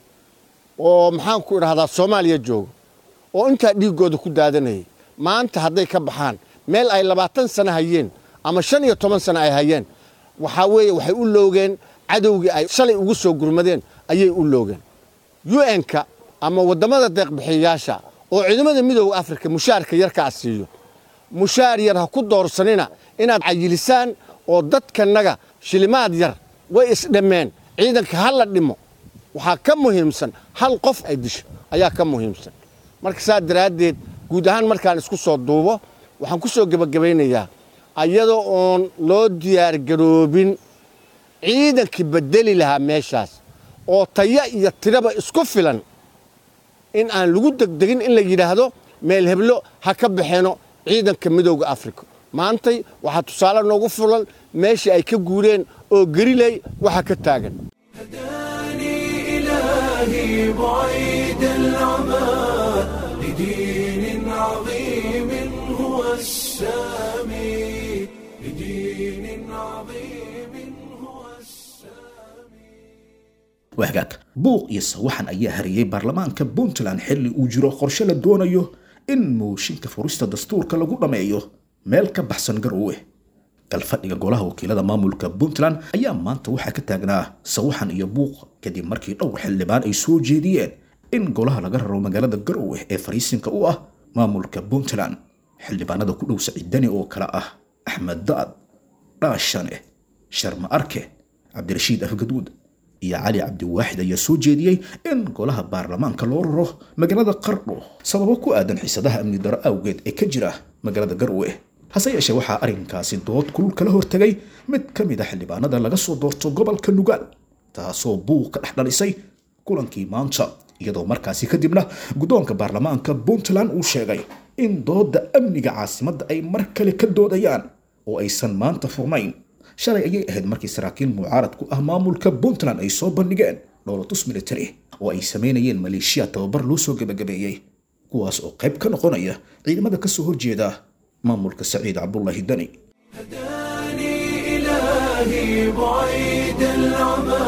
oo maxaanku idhahdaa soomaaliya jooga oo intaa dhiiggooda ku daadanayay maanta hadday ka baxaan meel ay labaatan sano hayeen ama shan iyo toban sano ay hayeen waxaa weeye waxay u loogeen cadowgii ay shalay ugu soo gurmadeen ayay u loogeen un-ka ama waddamada deeqbixiyayaasha oo ciidamada midowda africa mushaarka yarkaa siiyo mushaar yar ha ku doorsanina inaad cayilisaan oo dadkanaga shilimaad yar way isdhammeen ciidanka ha la dhimo waxaa ka muhiimsan hal qof ay disho ayaa ka muhiimsan marka saa daraaddeed guud ahaan markaan isku soo duubo waxaan ku soo gebagabaynayaa ayadoo oon loo diyaargaroobin ciidankii bedeli lahaa meeshaas oo taya iyo tiraba isku filan in aan lagu degdegin in la yidhaahdo meel heblo ha ka baxeeno ciidanka midowda africa maantay waxaa tusaale noogu fulan meeshii ay ka guureen oo geriley waxa ka taagan هداني إلهي بعيد العمى لدين عظيم هو السامي لدين عظيم هو السامي wahgaag buuq iyo sawaxan ayaa hariyey baarlamaanka puntland xilli uu jiro qorshe la doonayo in mooshinka furista dastuurka lagu dhammeeyo meel ka baxsan garoowe galfadhiga golaha wakiilada maamulka puntland ayaa maanta waxaa ka taagnaa sawaxan iyo buuq kadib markii dhowr xildhibaan ay soo jeediyeen in golaha laga raro magaalada garoowe ee fariisinka u ah maamulka puntland xildhibaanada ku dhow saciidani oo kale ah axmed daad dhaashane sharma arke cabdirashiid afgaduud iyo cali cabdiwaaxid ayaa soo jeediyey in golaha baarlamaanka loo raro magaalada qardho sababo ku aadan xiisadaha amni daro awgeed ee ka jira magaalada garwe hase yeeshee waxaa arrinkaasi dood kulul kala hortegay mid ka mid a xildhibaanada laga soo doorto gobolka nugaal taasoo buuq ka dhex dhalisay kulankii maanta iyadoo markaasi kadibna guddoonka baarlamaanka puntland uu sheegay in doodda amniga caasimadda ay mar kale ka doodayaan oo aysan maanta furnayn shalay ayay ahayd markii saraakiil mucaarad ku ah maamulka puntland ay soo bandhigeen dhowlatus military oo ay sameynayeen maleeshiya tababar loo soo gebagabeeyey kuwaas oo qayb ka noqonaya ciidamada ka soo horjeeda maamulka saciid cabdulaahi dani هداني إلهي بعيد العمى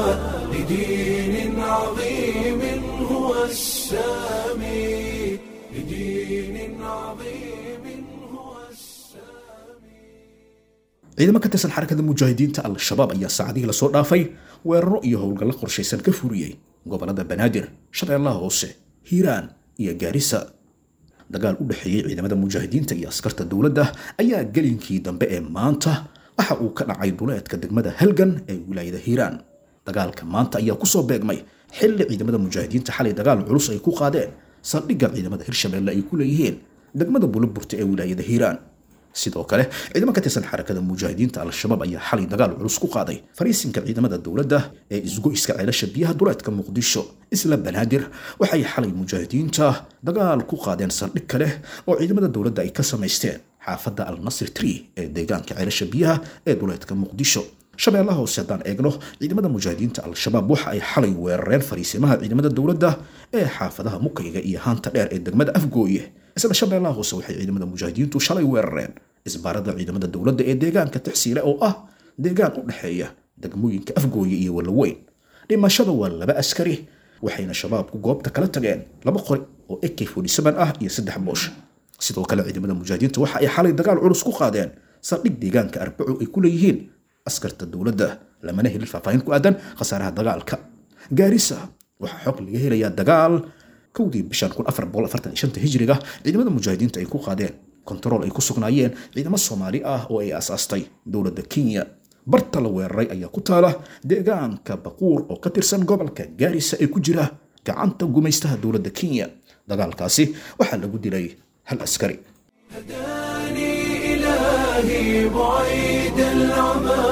لدين عظيم هو السامي لدين عظيم هو السامي ciidamo ka tirsan xarakada mujaahidiinta al-shabaab ayaa saacadihii lasoo dhaafay weeraro iyo howlgallo qorshaysan ka furiyey gobolada banaadir shabeellaha hoose hiiraan iyo gaarisa dagaal u dhexeeyey ciidamada mujaahidiinta iyo askarta dowladda ayaa gelinkii dambe ee maanta waxa uu ka dhacay duleedka degmada halgan ee wilaayada hiiraan dagaalka maanta ayaa kusoo beegmay xilli ciidamada mujaahidiinta xalay dagaal culus ay ku qaadeen saldhigga ciidamada hirshabeelle ay ku leeyihiin degmada bulaburta ee wilaayada hiiraan sidoo kale ciidamo ka tirsan xarakada mujaahidiinta al-shabaab ayaa xalay dagaal culus ku qaaday fariisinka ciidamada dowladda ee isgoyska ceelasha biyaha duleedka muqdisho isla banaadir waxay xalay mujaahidiinta dagaal ku qaadeen saldhig kale oo ciidamada dowladda ay ka samaysteen xaafadda al nasir tree ee deegaanka ceelasha biyaha ee duleedka muqdisho shabeellaha hoose haddaan eegno ciidamada mujaahidiinta al-shabaab waxa ay xalay weerareen fariisimaha ciidamada dowladda ee xaafadaha mukayga iyo haanta dheer ee degmada afgooye isla shabeellaha hoose waxay ciidamada mujaahidiintu shalay weerareen isbaarada ciidamada dowladda ee deegaanka tixsiile oo ah deegaan u dhexeeya degmooyinka afgooye iyo walaweyn dhimashada waa laba askari waxayna shabaabku goobta kala tageen laba qori oo ak ah iyo saddex boosh sidoo kale ciidamada mujaahidiinta waxa ay xalay dagaal culus ku qaadeen saldhig deegaanka arbaco ay ku leeyihiin askarta dowladda lamana helin faahfaahin ku aadan khasaaraha dagaalka gaarisa waxaa xog laga helayaa dagaal kowdii bishan hijriga ciidamada mujaahidiinta ay ku qaadeen kontarool ay ku sugnaayeen ciidamo soomaali ah oo ay aasaastay dowladda kenya barta la weeraray ayaa ku taala deegaanka baquur oo ka tirsan gobolka gaarisa ee ku jira gacanta gumaystaha dowladda kenya dagaalkaasi waxaa lagu dilay hal askari هداني إلهي بعيد العمى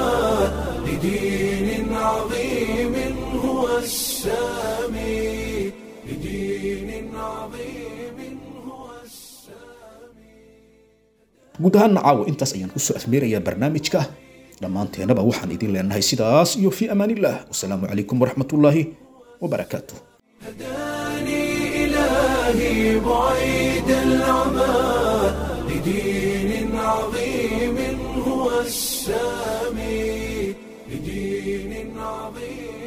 لدين عظيم هو السامي لدين عظيم هو السامي guud ahaan caawa intaas ayaan kusoo afmeerayaa barnaamijka dhammaanteenaba waxaan idin leenahay sidaas iyo fi amaanillah wasalaamu calaykum waraxmatullaahi wabarakaatuh هداني إلهي بعيد العمى لدين عظيم هو السامي لدين عظيم